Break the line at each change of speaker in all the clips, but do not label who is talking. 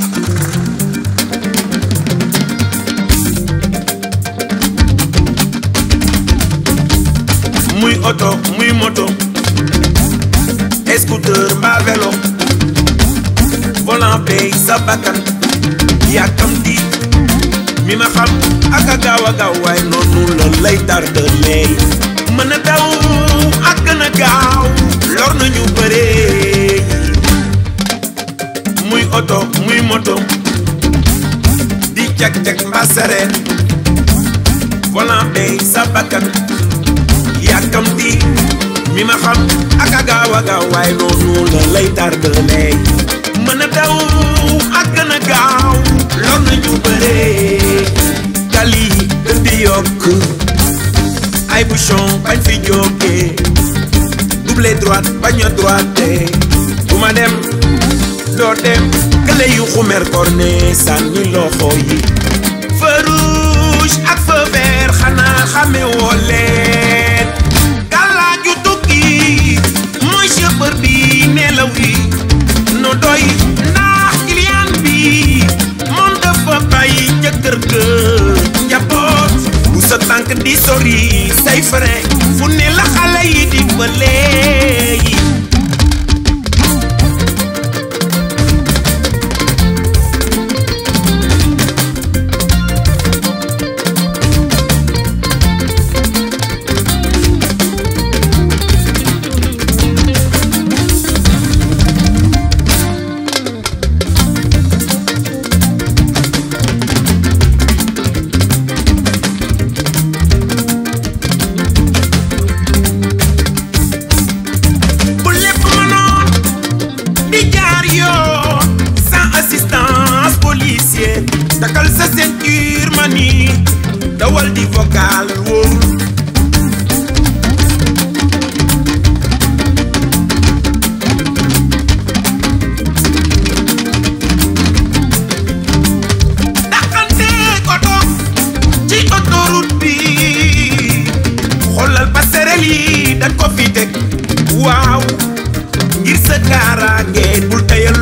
muy oto muy moto scooter mbaa vélo volant bay sa bakkan yàkkamti mi ma xam ak a gaaw a gaaw waaye noonu la lay tardalee mën a daw ak gën a gaaw lor nañu bëree muy oto muy moto di cag-cag mbaa sareet volant bay sa bakkan yàkkamti mi ma xam ak a gaaw a gaaw waaye noonu la lay tardalee mën a daw ak gën a gaaw lor nañu bëree tali di yokk ay bouchon bañ fi jógee double droite bañ a droite bu ma dem doo dem kële yu xumer korne sànni loxo yi feu rouge ak feu vert xanaa xame woo leen gàllaaju tukki mooy chauffeur bi nelaw yi no doy ndax client bi moom dafa bàyyi ca kër ga njaboot bu sa tànk di sori say frein fu ne la xale yi di bëlee yi bu lépp mënoon di jaar yoon sans assistance policier takal sa ceinture mani dawal di vocal wóorul daqante oto ci autoroute bi xoolal passerelle yi dañ ko fi teg waaw ngir sa kaaraange bul tayal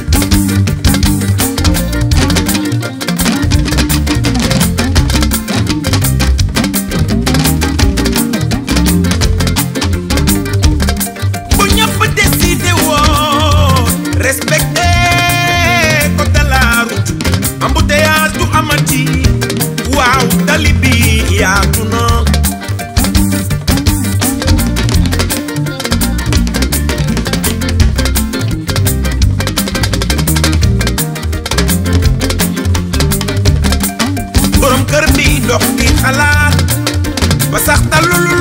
bu ñëpp décidé woon respecté code de la route embouteillage du amati waaw tali bi yaatu na borom kër bi dox di xalaat ba sax talul